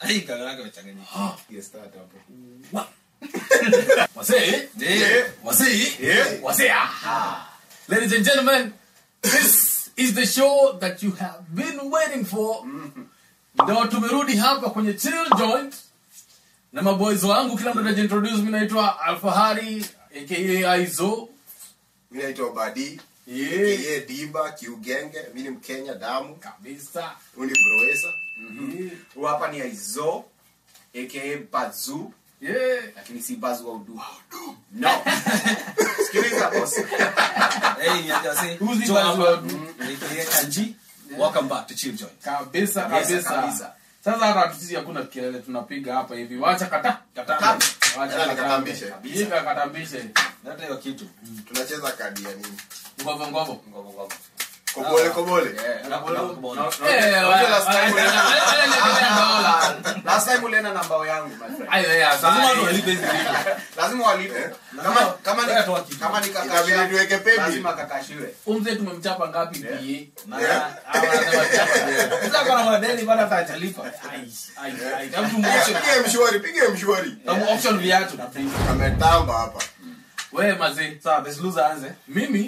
Ai, kagaraka imechanganyika. Yes, start hapo. Wasee, Eh, wasee, Yeah. wasee. ah. Ladies and gentlemen, this is the show that you have been waiting for. Ndio tumerudi hapa kwenye chill joint na maboys wangu, kila mtu anajiintroduce. Mimi naitwa Alfahari aka Aizo. Mimi naitwa Badi. Yeah, Yeye Diba Kiugenge. Mimi ni Mkenya damu. kabisa. Huyu ni Broesa. Yeah. Huyu hapa ni Aizo aka Bazu Yeah. lakini si Bazu wa udu. No. Sikiliza boss. hey, ni aje wase? Who's the Joe best hapa. one? Naitwa yeye Kanji. Welcome back to Chill Joint. Kabisa Yes, kabisa. kabisa. Sasa hata sisi hakuna kelele tunapiga hapa hivi. Wacha kata. Katambe. Wacha Tena katambe. nikatambishe. Yika katambishe. Leta hiyo kitu. Tunacheza kadi ya nini? Ngovo ngovo. Ngogo ngogo. Kobole kobole. Yeah. Na- na- kubona. Eh, Unajua last time wa- dola. Last time ulienda na mbao yangu my friend. Ayo ya Lazima watu sasa. walipe hizi vitu. Lazima walipe. Kama kama Wewe toa ni kitu. kama ni Itabidi kakasha. tuweke pebi. Lazima kakashiwe. Umze tumemchapa ngapi pie? Na- Yeah. Hawa wanasema chapa leo. Sasa kuna madeni bado hata hajalipa. Ai, ai, ai. Hebu tumu-auction. Pige mshwari, pige mshwari. Tumu-auction viatu. Ametamba hapa. Wewe mazee. Sawa, best loser aanze. Mimi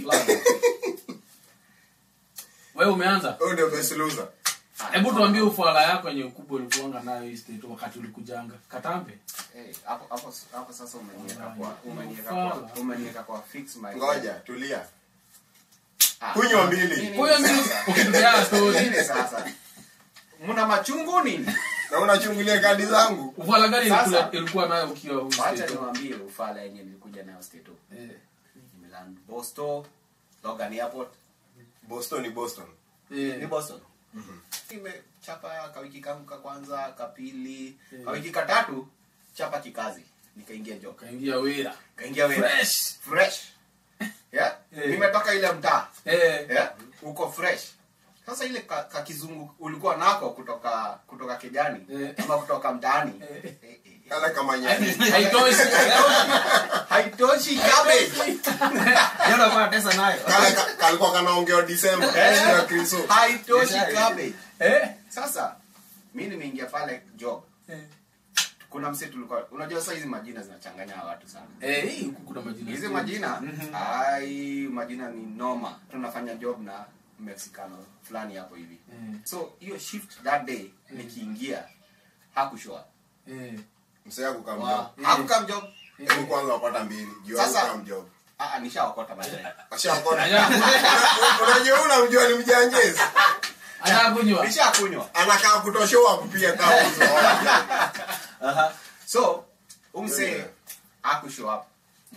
wewe umeanza? Huyu ndio best loser. Hebu tuambie ufala yako yenye ukubwa ulikuanga nayo hii state wakati ulikujanga. Katambe. Eh, hapo hapo hapo sasa umeniweka kwa umeniweka Ufala. kwa umeniweka kwa fix my Ngoja, tulia. Ah. Kunywa mbili. Nini Huyo mimi sasa? ukitupea story. Nini sasa? Mna machungu nini? Na unachungulia kadi zangu. Ufala gani Sasa. ilikuwa ilikuwa nayo ukiwa huu Wacha state? niwaambie ufala yenye nilikuja nayo state. Eh. Nimeland Boston, Logan Airport. Boston ni Boston. Ni Eh. Boston. Nimechapa kawiki kangu ka kwanza, kapili, Eh. kawiki katatu chapa kikazi. Nikaingia job. Kaingia wira. Kaingia wewe. Fresh. Fresh. Yeah? Eh. Nimetoka ile mtaa. Eh. Yeah? Uko fresh. Sasa ile ka, ka kizungu ulikuwa nako kutoka kutoka kijani Eh. ama kutoka mtaani. Eh. Eh, eh, eh. Kala kama nyani. Haitoshi. Haitoshi cabbage. Yeye ndo kwa pesa nayo. Kala ka- kalikuwa kanaongea December. Eh. Ya Kristo. Haitoshi Yes, cabbage. Eh. Sasa mimi nimeingia pale job. Eh. Kuna mse tulikuwa unajua sasa hizi majina zinachanganya watu sana. Eh, hii huku kuna majina. Hizi majina ai majina ni noma. Tunafanya job na Mexicano fulani hapo hivi. Eh. So hiyo shift that day nikiingia hakushow up. Eh. Msee yako Wow. kamjob. Hakukam job. Hebu kwanza wapata mbili. Jua Sasa- Sasa kamjob. Ah, ah, nishawakota baadaye. Ashakona. Aya. Unajua unamjua ni mjanjezi. Anataka kunywa. Nishakunywa. Anakaa kutoshoa kupia kama uso wake. Aha. So umse Yeah. hakushow up.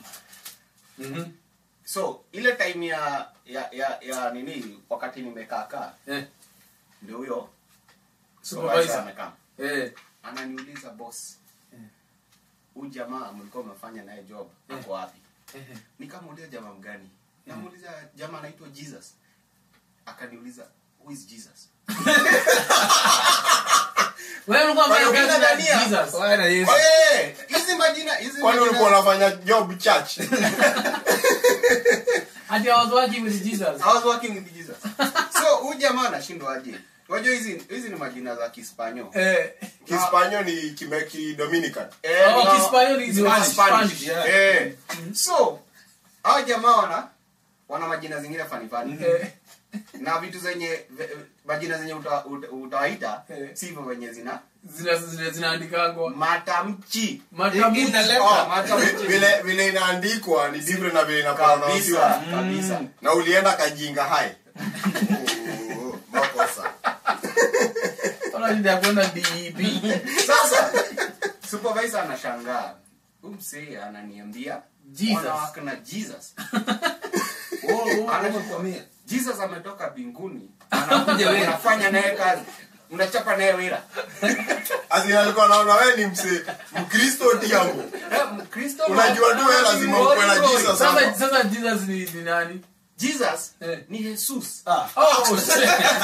Mhm. So ile time ya ya ya, ya nini wakati nimekaa kaa Eh. ndio huyo Supervisor. supervisor amekaa. Eh. Ananiuliza boss. Eh. Huyu jamaa mlikuwa mnafanya naye job Eh. ako wapi? Eh. Nikamuuliza jamaa mgani? Namuuliza jamaa anaitwa Jesus. Akaniuliza who is Jesus? Wewe ulikuwa Kwani unafanya kazi na unadhania? Jesus. Wewe na Yesu. Oye, hizi majina hizi Kwani ulikuwa majina unafanya job church? Ati I was working with Jesus. I was working with Jesus. So huyu jamaa anashindwa aje? Unajua hizi hizi ni majina za Kispanyo. Eh. Kispanyo ni Kimeki Dominican. Eh, Oh, no, Kispanyo ni Spanish, Spanish. Spanish. yeah. Eh. So hao jamaa wana wana majina zingine fani fani. Eh. Na vitu zenye ve- majina zenye uta- uta- utawaita Eh. sivyo wenye zina Zina zina zinaandikangwa. matamchi. Matamshi. In the letter. Oh, matamchi. Vile vile inaandikwa ni different na vile kabisa inapronouncewa. kabisa. Na ulienda kajinga hai. Oh, Makosa. Ona shida ya kwenda DEP. Sasa supervisor anashangaa. Huyu msee ananiambia Jesus. wanawake na Jesus. Oh, oh, Anachukua- oh, Jesus ametoka mbinguni. Anakuja wewe unafanya naye kazi. Unachapa naye wira. Asi alikuwa anaona wewe ni mse Mkristo diambo. Eh, Mkristo Unajua tu wewe lazima ukwe na Jesus Sasa hapa. sasa Jesus ni ni nani? Jesus Eh. ni Jesus. Ah. Oh shit.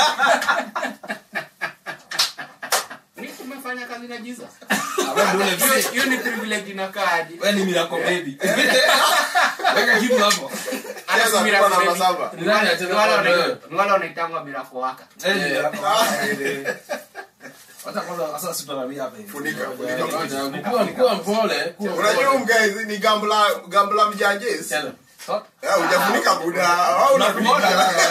Ni tumefanya kazi na Jesus. wewe ndio ule Hiyo- mzee. Hiyo ni privilege inakaaje? Wewe ni miracle baby. Weka kitu hapo. Cheza Miracle kwa namba baby. saba. Ni nani anacheza Ni wale kwa wana- wewe? ni wale wanaitangwa miracle waka. Eh, ni miracle. Wacha kwanza sasa sitaramia hapa hivi. Funika, Ngoja, funika. ngoja, Kuwa kuwa mpole, kuwa unajua mpole. mgaizi ni gambla gambla mjanjes Cheza. So- Eh, hujafunika buda au unafunika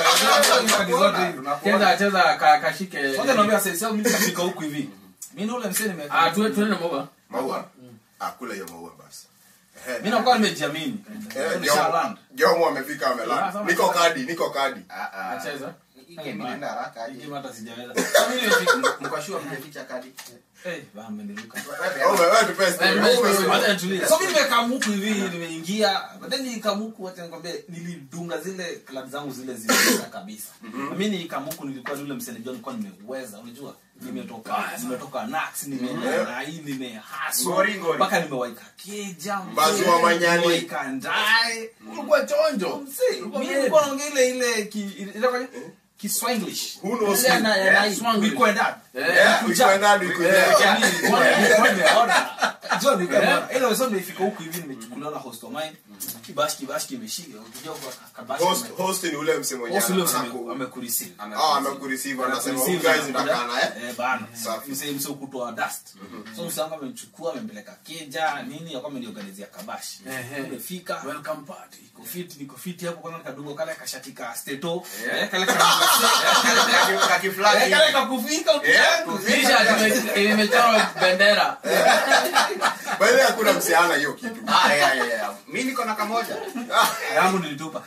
Cheza cheza ka- kashike. Kwanza naambia sasa sasa mimi kafika huku hivi. Mimi na ule msee nime Ah, tuwe tuende maua. maua ah kula hiyo maua basi Ehe. Mimi nakuwa nimejiamini. Eh, Nisha Jomo- land. Jomo amefika amelala niko kadi niko kadi Ah, ah. Acheza. Hii game inaenda haraka aje. Hii hata sijaweza. Sasa mimi nimefika. Mkashua mmeficha kadi. Eh, baa ameniruka. Wewe wewe tupe story. Eh, Wewe eh, ume- Wacha nitulie. So mimi nimekaa muku hivi nimeingia. Baadaye nikamuku wacha nikwambie nilidunga zile club zangu zile zile kabisa. Mimi nikamuku nilikuwa yule msanii John nilikuwa nimeweza unajua. Nimetoka nimetoka Nax nimeenda na hii nimehaso. Ngori, ngori. Mpaka nimewaika keja. Mbazi wa Manyani. Nimewaika ndae. Ulikuwa chonjo. Msee, mimi nilikuwa naongea ile ile ki ile Kiswanglish. Who knows Ile you? na Yeah, na Swanglish. we call that. Eh, we Kuja. went out, we could- Eh, yeah. mimi nilikuwa- nilikuwa nimeona. John, nilikuwa nimeona. Ile wasema nimefika huku hivi nimechukuliwa na host of mine. Kibashi kibashi kimeshika. Ukija kwa kabashi. host host ni ule mse mwenye Host ule anaku- mseme amekureceive. ah amekurisive anasema huyu Amekureceive. guys ndakana eh Eh, bana. Safi. Msee msee kutoa dust. So msee wangu amenichukua amempeleka keja nini akawa ameniorganizia kabashi. Ehe. Tumefika. Welcome party. Niko fit, niko fit hapo kwanza nikadunga kale kashati ka steto. Yeah. Eh, kale ka Kakiflagi. Eh, kale kakufika ukiangu. T-shirt ime- imechorwa bendera. by the way hakuna msiana hiyo kitu Ah, yeah, yeah, yeah. Mi niko na kamoja. yangu nilitupa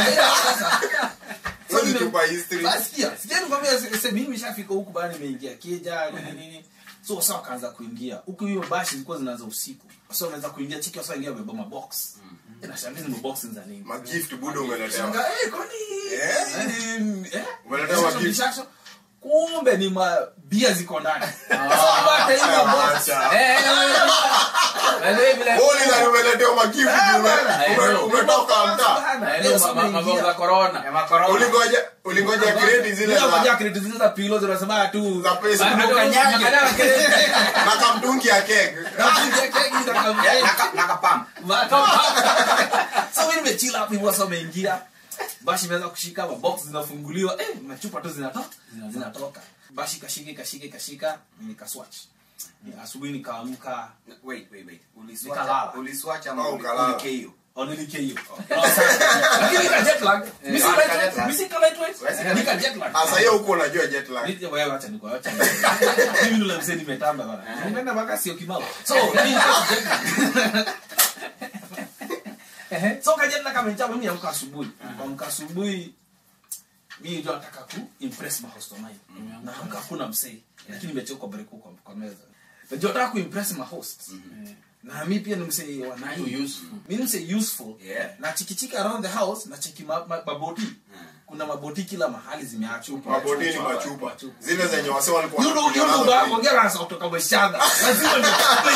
hiyo ni tupa history Sikia, sikia nikwambia sasa mimi nimeshafika huku bana nimeingia kija nini nini. So sasa wakaanza kuingia. Huku hiyo bashi zilikuwa zinaanza usiku. Sasa wanaanza kuingia chiki sasa ingia wamebeba mabox. Na shangizi ni box za nini? magift buda umeletewa Shanga, eh kwani Eh? eh, eh? Umeletewa Shasho, gift. shasho. Kumbe ni mabia ziko ndani. Sasa bata hiyo box. Acha. Eh, by the way, vile- Wewe ni nani umeletewa magift ume- ume- umetoka mtaa Eh, ndio, ma- ma- maboga za corona. Ya makorona. ulingoja ulingoja grade zile za kredi zile za pilo zinasema tu za pesa Ba- Ukanyage. Ukanyage kredi. na kamtungi ya keg Ya, naka- nakapam. so mimi nimechila hapo hivyo sasa umeingia bashi imeweza kushika mabox zinafunguliwa eh machupa tu zinatoka zinatoka bashi kashika kashika kashika nikaswatch Ni asubuhi nikaamka Wait, wait, wait. Uliswacha- Nikalala. uliswacha ama Oh, uli- ukalala. ulikeo? onilike hiyo lakini nika jet lag mimi si Ah, nika jet lightweight lag. mimi si lightweight Wewe nika jet lag asa hiyo huko unajua jet lag Nije wewe acha niko acha. Mimi ndo mzee nimetamba bana. Nimeenda mpaka sio kimao. So mimi So kaja na kama njama mimi amka asubuhi. Amka asubuhi mimi ndio nataka ku impress ma host mine. Na amka hakuna msee. Lakini nimechoka break huko kwa meza. Ndio nataka ku impress ma host. Na mimi pia ni msee wa nai. Too useful. Mimi ni msee useful. Yeah. Na chikichika around the house na chiki ma- ma- maboti. Kuna maboti kila mahali zimeachwa. mabodini machupa zile zenye wase walikuwa Yudo wanakunywa yudo nazo ba drink. ongea na kutoka mshanga. Lazima ni.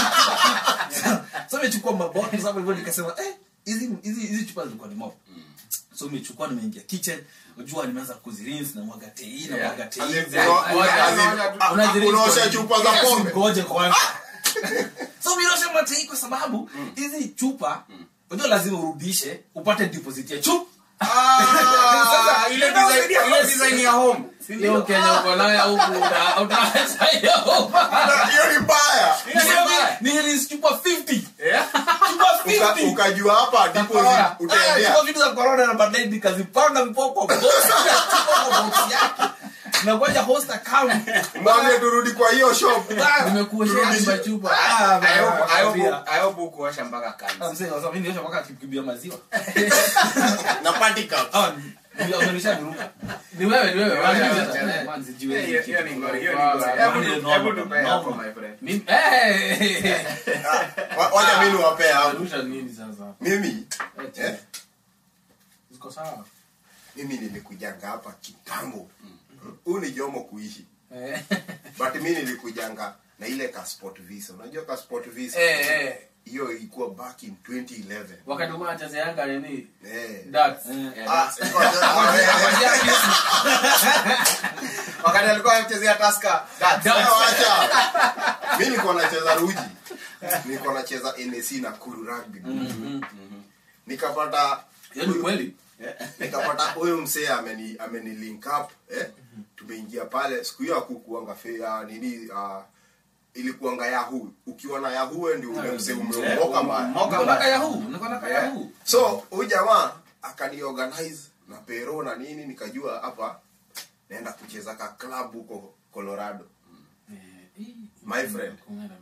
So nimechukua mabottle sababu hivyo nikasema eh hizi hizi hizi chupa zilikuwa ni mob. So nimechukua nimeingia kitchen. Unajua nimeanza kuzirinse na mwaga tei na Yeah. mwaga tei. As in, za- uno- Wacha- as in, wacha- ah, unazirinse unaosha kwa- chupa za Yes, pombe ngoje kwanza. So mimi nasema tei kwa sababu hizi chupa unajua lazima urudishe upate deposit ya chupa. Ah, ile design- ile design ya home. Hiyo Kenya uko nayo huku uta- utaacha hiyo. hiyo ni mbaya Ni chupa 50. Yeah. Chupa Uka- 50. ukajua hapa deposit Ah, utaendea chukua vitu za corona na baadaye nikazipanga vipo kwa box kwa box yake na ngoja host account mwambie turudi kwa hiyo shop Nimekuoshea machupa. ah I hope- I hope- bana I hope hukuosha mpaka kanzi. mzee sasa mimi niosha mpaka kikimbia maziwa na party cup ah ndio amenisha niruka Ni wewe, ni wewe. Yeah, Wacha- yeah, wacha- yeah. man, sijiwezi Hiyo- kitu. hiyo ni ngori, hiyo ni Wow, ngori. wow. Hebu Ni tu- normal, hebu tupe normal. hapo, my friend. Mimi- Eh! Wa- wacha mimi niwapee hapo Arusha nini sasa? mimi Eh, eh, Ziko sawa. mimi nilikujanga hapa kitambo huu ni jomo kuishi Eh. but mi nilikujanga na ile ka sport visa unajua ka sport visa Eh, eh. hiyo ilikuwa back in 2011 wakati ulikuwa unacheza Yanga nini? eh Darts. ah, ngoja- wakati alikuwa anachezea Tusker, that's- Eh, wacha mi niko nacheza ruji niko nacheza NAC na kuru rugby nikapata Hiyo ni kweli. nikapata huyu msee ameni ameni link up eh to tumeingia pale siku hiyo hakukuanga fe uh, nini uh, ilikuanga yahu ukiwa na yahu wewe ndio ule mzee umeomoka mbaya Moka Niko na mbaya. kayahu, niko na kayahu. so huyu jamaa akaniorganize na pero na nini nikajua hapa naenda kucheza ka club huko colorado My friend.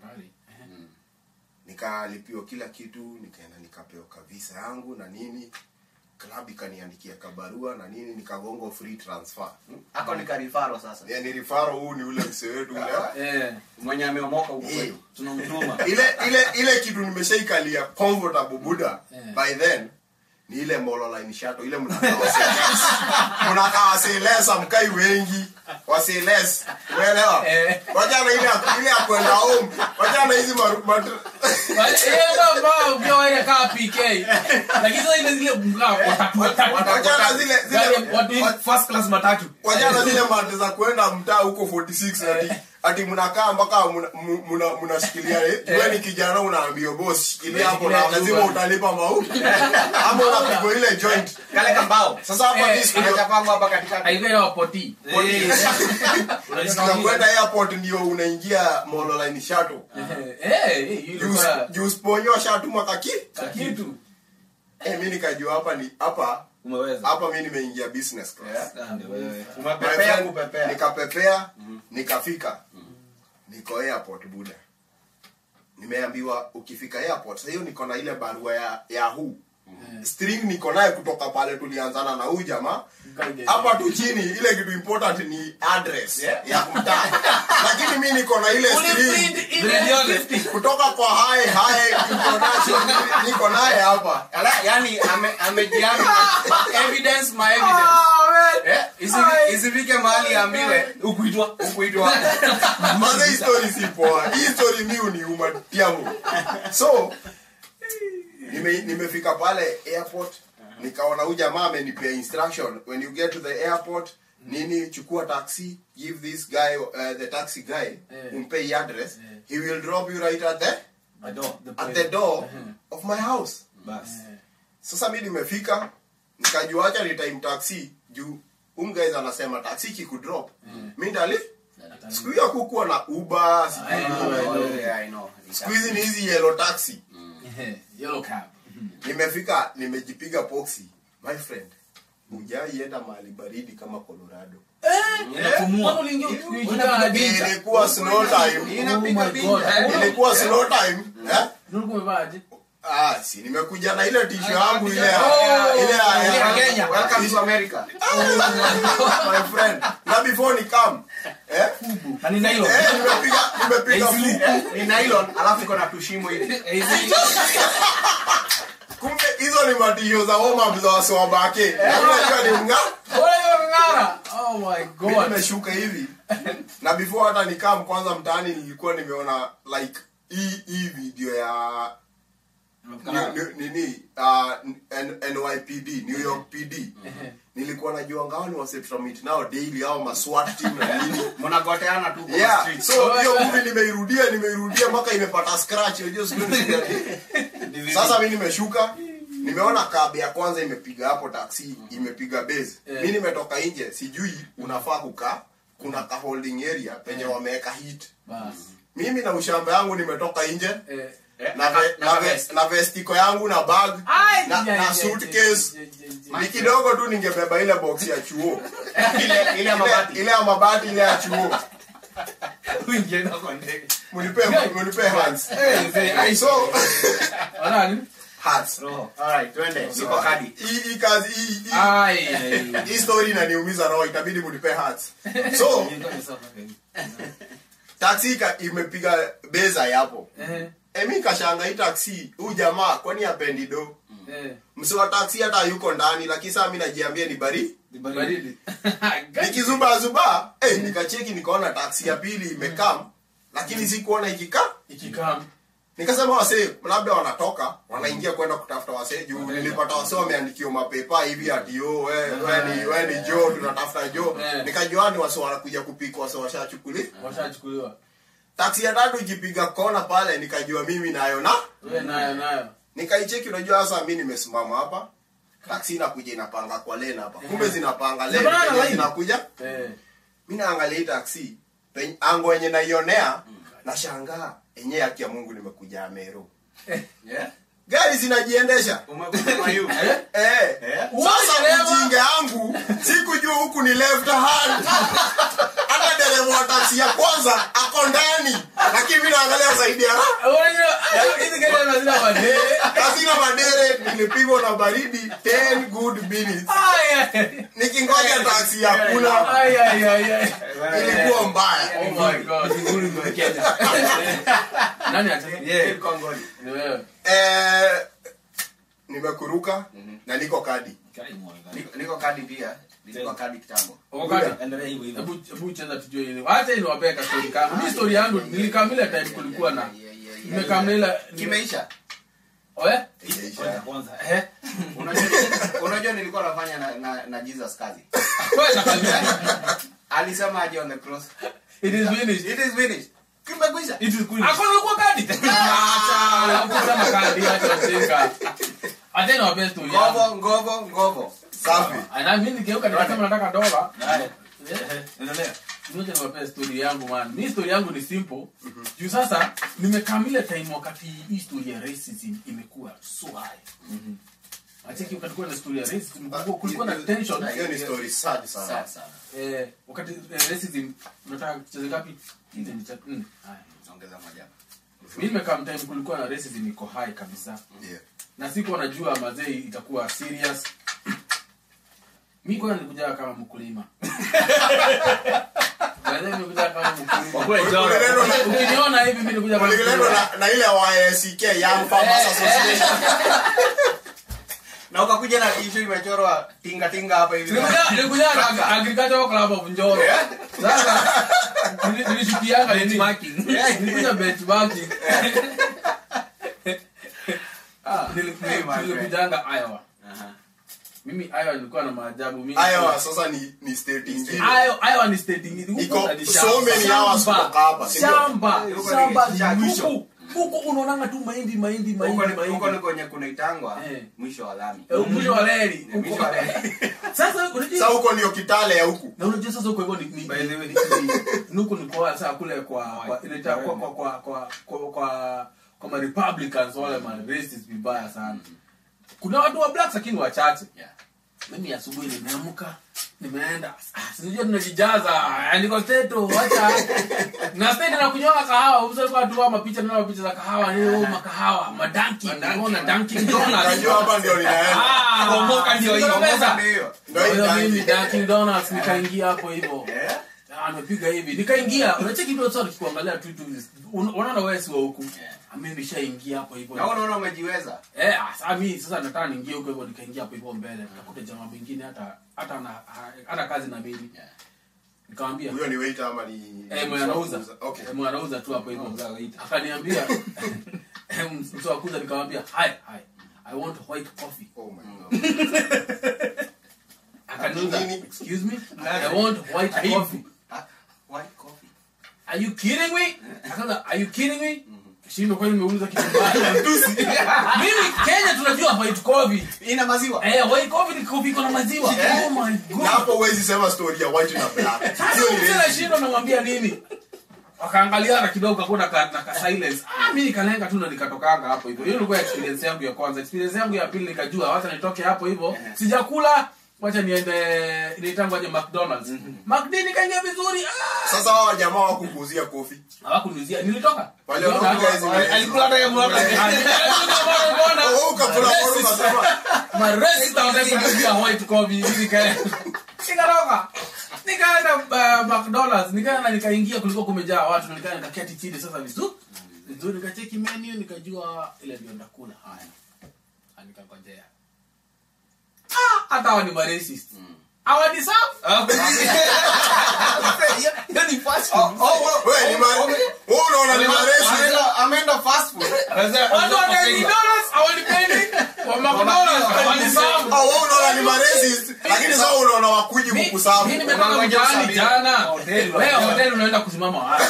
nikalipiwa kila kitu nikaenda nikapewa kabisa yangu na nini club ikaniandikia kabarua na nini nikagonga free transfer Hako ni karifaro sasa. yani rifaro huu ni ule msee wetu ule Eh, Mwenye ameomoka huko Eh. kwetu. tunamtuma. ile ile ile kitu nimeshaikalia comfortable buda Yeah. by then ni ile mololine shato ile mnakaa wasiles mnakaa wasiles mkai wengi wasiles umeelewa Eh. wachana ile ya- ile ya kwenda home wachana hizi maru- matru- ukiwa ile kaa pk lakini sasa ile zile mkaa watatu watatu wachana zile Gari zile ya watu First class matatu. wachana zile mate za kwenda mtaa huko 46 ati ati mnakaa mpaka mna- mu- mna- mnashikilia eh, wewe ni kijana unaambiwa boss shikilia hapo na Shikilia lazima nyumba. utalipa mau ama unapigwa ile joint Kale kambao. sasa hapa Eh, mimi siku Acha kwangu hapa katikati. aika ya wapoti Unajisikia kwenda airport ndio unaingia mololine shuttle eh juu usiponyoa shatuma kaki kitu eh mimi nikajua hapa ni hapa Umeweza. hapa mimi nimeingia business class Ah, ndio wewe. My Umepepea friend, kupepea. nikapepea nikafika niko airport buda nimeambiwa ukifika airport sasa hiyo niko na ile barua ya ya huu string niko naye kutoka pale tulianzana na huyu jamaa hapa tu chini ile kitu important ni address Yeah. ya mtaa lakini mi niko na ile string Brediole. kutoka kwa hae hae introduction niko naye hapa Ala, yani ame amejiana ma evidence ma evidence. Eh, isi- isifike mahali ambiwe Ukuitwa. ukuitwa. Maze hii story si poa. Hii story mi uniuma tiamu. So nime nimefika pale airport nikaona huyu jamaa amenipea instruction when you get to the airport nini chukua taxi give this guy uh, the taxi guy Eh. umpe hii address he will drop you right at the Ado. at the door of my house Bas. sasa mi nimefika nikajua acha ni time taxi juu um guys anasema taxi kikudrop mi ndali siku hiyo kukuwa na uber sijui I know, nini. I know. Yeah, I know. siku hizi ni hizi yellow taxi yellow cab nimefika nimejipiga poxi my friend hujaienda mahali baridi kama colorado Unapumua. ilikuwa snow time Inapiga binja. ilikuwa snow time eh? umevaje ah, si nimekuja na ile tisho yangu ile ya- Oh, ile ya- yeah, ya- Kenya. Welcome to America. my friend na before ni come eh? Na ni nylon. eh, nimepiga nimepiga AC. fu- Ni nylon alafu iko na tushimo hivi. kumbe hizo ni matisho za warm-up za wasiwabake unajua ni mga ngara oh my Mimi god nimeshuka hivi na before hata nikam kwanza mtaani nilikuwa nimeona like hii hii video ya ni- ni- nini uh, N- NYPD New York PD nilikuwa najua ngao ni wase tutamit nao daily au maswat team na nini Mnagoteana tu kwa yeah street. so hiyo movie nimeirudia nimeirudia mpaka imepata scratch unajua siku hizi- sasa mi nimeshuka nimeona kabe ya kwanza imepiga hapo taxi imepiga base Yeah. mi nimetoka nje sijui unafaa kukaa kuna ka holding area penye wameweka hit bas mimi na ushamba yangu nimetoka nje eh Eh, na, ve, na, ve, na vestiko yangu na bag Ai, na, ja, ja, na ja, suitcase ja, ja, ja. ni kidogo tu ningebeba ile box ya chuo ile ile ya ile, mabati. ile ya mabati ile ya chuo Uingienda kwa ndege. munipe munipe hands Eh, eh, so Wanani? hands roho. Alright, twende. Niko kadi. hii hii kazi hii hii Ai, ai. hii story inaniumiza roho itabidi munipe hands so taxi ika- imepiga beza yapo Eh, emi kashanga hii taxi huyu jamaa kwani apendi do eh. msi wa taxi hata yuko ndani lakini saa mi najiambia ni bari Baridi. nikizubazuba eh, nikacheki nikaona taxi ya pili imekam lakini sikuona ikikaa Ikikam. nikasema wasee labda wanatoka wanaingia kwenda kutafuta wasee juu nilipata wasee wameandikiwa mapepa hivi ati yo we, we ni, we ni jo tunatafuta jo Eh. nikajua ni wasee wanakuja kupika wasee washachukuli Washachukuliwa. taksi ya tatu ikipiga kona pale nikajua mimi nayo na Wewe nayo nayo. nikaicheki unajua sasa mi nimesimama hapa taksi inakuja inapanga kwa lane hapa kumbe zinapanga lane Zinapanga penye line. zinakuja Eh. mi naangalia hii taksi pen- ango yenye naionea nashangaa enye haki ya mungu nimekuja amero Yeah? gari zinajiendesha Umekuja kwa yu. eh. Eh? sasa dereva? mjinga yangu sikujua huku ni left hand hata dereva wa taksi ya kwanza ako ndani lakini mi naangalia zaidi ya Unajua, ah, hizi gari hazina madere. kasina madere nilipigwa na baridi 10 good minutes Ai, nikingoja taksi ya kula ai, ai, ai, ai. ilikuwa mbaya Oh my God. Nani ataka? Yeah. Kongoni. Ni wewe. eh, nimekuruka na niko kadi Niko- niko kadi pia nilikuwa kadi kitambo Wakati. endelea hivyo hivyo Hebu hebu cheza tujue ile. Acha niwapee ka story kangu. Mimi story yangu nilikamila time kulikuwa na Yeah, yeah, yeah, yeah. nimekamila kimeisha Oe? kwanza kwanza Eh? unajua unajua nilikuwa nafanya na, na, na jesus kazi Kwenda kabisa. alisema aje on the cross It is finished. it is finished kimekwisha it is queen Hakuna ulikuwa kadi. Acha, hakuna kadi acha chenga. Acha niwapee story yangu. ngovo ngovo ngovo safi Ana mimi nigeuka nikasema nataka dola. haya Eh? endelea Ngoja niwapee story yangu man. Mimi story yangu ni simple. Juu sasa nimekamila time wakati hii story ya racism imekuwa so high. Acheki kulikuwa na story ya racism, kulikuwa- kulikuwa na tension. hiyo ni story sad sana sawa sawa Eh, wakati eh, racism unataka kucheza ngapi? Hizi ni cha nne. Haya. ongeza moja Mimi nimekaa time kulikuwa na racism iko high kabisa. Yeah. Na sikuwa najua mazee itakuwa serious. Mimi kwa nilikuja kama mkulima. Mazee nilikuja kama mkulima. Uliletwa na- Ukiniona hivi mimi nilikuja kama uliletwa mkulima. na, na ile YSK Young Farmers Association na ukakuja na issue imechorwa tinga tinga hapa hivi Nilikuja nilikuja na agricultural club of Njoro. Sasa nili- nilishukianga nini? Nilikuja benchmarking. Ah, nili- Hey, my friend. nilikujanga Iowa. Aha. Mimi Iowa nilikuwa na maajabu mingi. Iowa sasa ni ni state ingine Iowa Iowa ni state ingine. Huko Iko ni so shamba. many hours Shamba. kutoka hapa, si ndio? Shamba, Huko shamba ni shamba. huko. Huko unaonanga tu mahindi mahindi huko mahindi ni- huko ni mahindi. kwenye kunaitangwa Eh. mwisho wa lami Eh, Mwisho wa reli. Ni mwisho Huko. wa lami. Sasa unajua sasa huko ndio kitale ya huku na unajua sasa huko hivyo ni ni By the way. ni- ni- nuko ni kwa sasa kule kwa kwa inaita kwa kwa kwa kwa kwa kwa kwa ma republicans wale ma racists vibaya sana kuna watu wa black lakini wachache Yeah. mimi asubuhi nimeamka nimeenda ah, sinajua tunajijaza andiko steto wacha na state na kunywa kahawa uso kwa tu mapicha na mapicha za kahawa ni oh, makahawa madanki unaona Dunkin Donuts najua hapa ndio ninaenda ah Kuomoka ndio hiyo, Kuna pesa. kuomoka ndio hiyo. ndio hii Kwa hiyo mimi Dunkin'. Dunkin Donuts nikaingia hapo hivyo Eh? Ah, amepiga hivi nikaingia unacheki tu sasa tukikuangalia tu tu un- unaona wewe si wa huku Yeah. Ah, mimi nishaingia hapo hivyo na unaona umejiweza eh ah, sasa mimi sasa nataka niingie huko hivyo nikaingia hapo hivyo mbele nikakuta jamaa mwingine hata hata ana hata kazi na mimi Yeah. nikamwambia huyo ni waiter ama ni eh mwenye anauza okay eh mwenye anauza tu hapo hivyo Anauza waiter. akaniambia eh, mtu wa kuuza nikamwambia hi hi i want white coffee oh my god akaniuza Nini? excuse me i want white coffee Ah, white coffee Are you kidding me? Akaanza, are you kidding me? Shindo kwani nimeuliza kitu mbaya. Mimi Kenya tunajua white coffee. ina maziwa Eh, white coffee ni coffee iko na maziwa. Oh my na god. hapo huwezi sema story ya white na black Sasa hiyo ni mzee racism. shindo namwambia nini? Wakaangaliana kidogo hakuna ka, na ka silence. Ah, mimi nikalenga tu na nikatokanga hapo hivyo. Hiyo ilikuwa experience yangu ya kwanza. Experience yangu ya pili nikajua wacha nitoke hapo hivyo. Sijakula wacha niende inaitangwa aje McDonald's. McD nikaingia vizuri. Ah, sasa hawa jamaa wakukuuzia kofi hawakuniuzia. Nilitoka. Wale Nilitoka. wanakuja hizi Wali- Alikula hata ya mwaka. Oh, ukakula bora unasema maresi tawatakujia white coffee hivi nikaenda nikatoka nikaenda uh, McDonald's nikaenda nikaingia kulikuwa kumejaa watu na nikaenda nikaketi chini sasa vizuri vizuri nikacheki menu nikajua ile ndio ndakula haya Ah, nikangojea ah hata hawa ni maracist hawa ni safi hiyo ni fast Oh, food oh, oh, wewe ni ma wewe unaona ni maresi ameenda ameenda fast food watu wa Dunkin' Donuts hawanipendi Wa McDonald's, walisamu. Oh, wewe unaona ni maracist lakini sasa unaona wakuji Mi- kukusafu mi nimetoka Unangoja mtaani usafiri. jana Hoteli wewe unajua. hoteli unaenda kusimama wapi?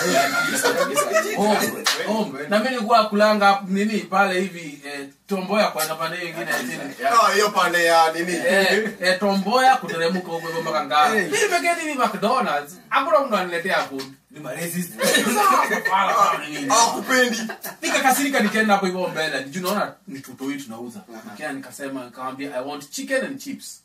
Home, home. na mi nilikuwa kulanga hapo nini pale hivi eh, tomboya kwenda pande hiyo ingine ya chini Ah, hiyo pande ya nini Eh, eh, tomboya kuteremka huko hivyo mpaka ngara Hey. mimi pekee hivi mcdonalds hakuna mtu ananiletea food ni maracist hawakupendi nikakasirika nikaenda hapo hivyo mbele juu naona ni tutoi tunauza nikaa nikasema nikamwambia i want chicken and chips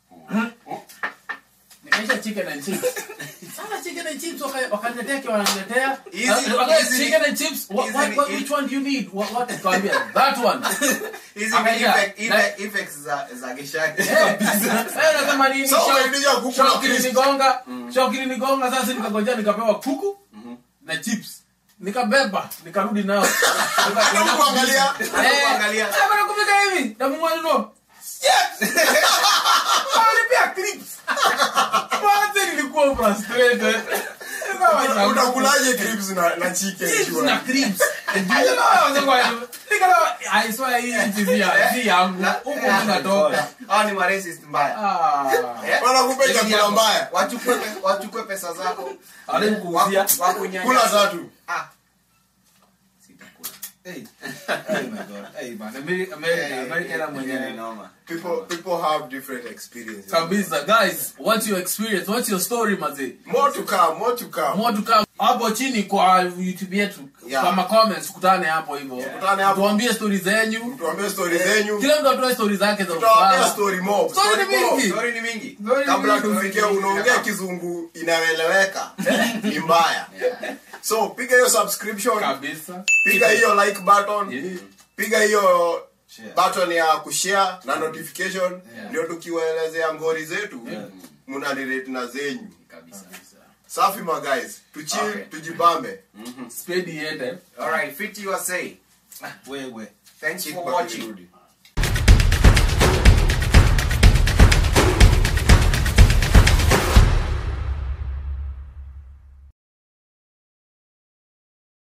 nikaisha chicken and chips sana chicken and chips waka- wakaniletea kiwa wananiletea Easy, Uh, okay, easy. chicken and chips what, Easy, what, what, easy. which one do you need what, what nikamwambia that one hizi Akaja. effect- effect- effects za za geshaki Eh, wewe unasema nini So, Shock- unaingia kuku na shock crisps. ilinigonga shock ilinigonga sasa nikagojea nikapewa kuku na chips nikabeba nikarudi nao Hebu kuangalia Kuangalia. Bana kufika hivi na mwanzo. Yes. Alipia clips. Kwanza nilikuwa frustrated. Nilikuwa utakulaje cribs na na chicken chips sure? na clips. Ndio naanza kwa nikala I swear hii nchi si ya- si yangu. Huko tunatoka. Hao ni maracist mbaya Ah. Eh? Wanakupa chakula mbaya wachukue pe- wachukue pesa zako Hawezi kukuuzia. Waku- wakunyanyasa. kula tatu Ah. Sitakula. Hey. Oh my God. Hey, man. Ameri- America- America ina mwenyewe. Ni noma. people people have different experiences Kabisa guys, what's your experience? What's your story mazee? more to come more to come More to come. Hapo chini kwa YouTube yetu. Yeah. Kwa ma comments kutane hapo hivyo. Tukutane hapo. Tuambie story zenyu. tuambie story zenyu Kila mtu atoe story zake za tutawapea ufala. story mob Story story ni mob mingi. Story ni mingi Story ni kabla mingi. tufike unaongea kizungu inaeleweka ni mbaya so piga hiyo subscription kabisa piga hiyo like button Yeah. piga hiyo Share. button ya kushare na notification Yeah. ndio tukiwaelezea ngori zetu Yeah. mnanirate na zenyu kabisa safi ma guys tuchill Okay. tujibambe spedi iende all right 50 you are saying Wewe. thanks Kick for back watching irudi.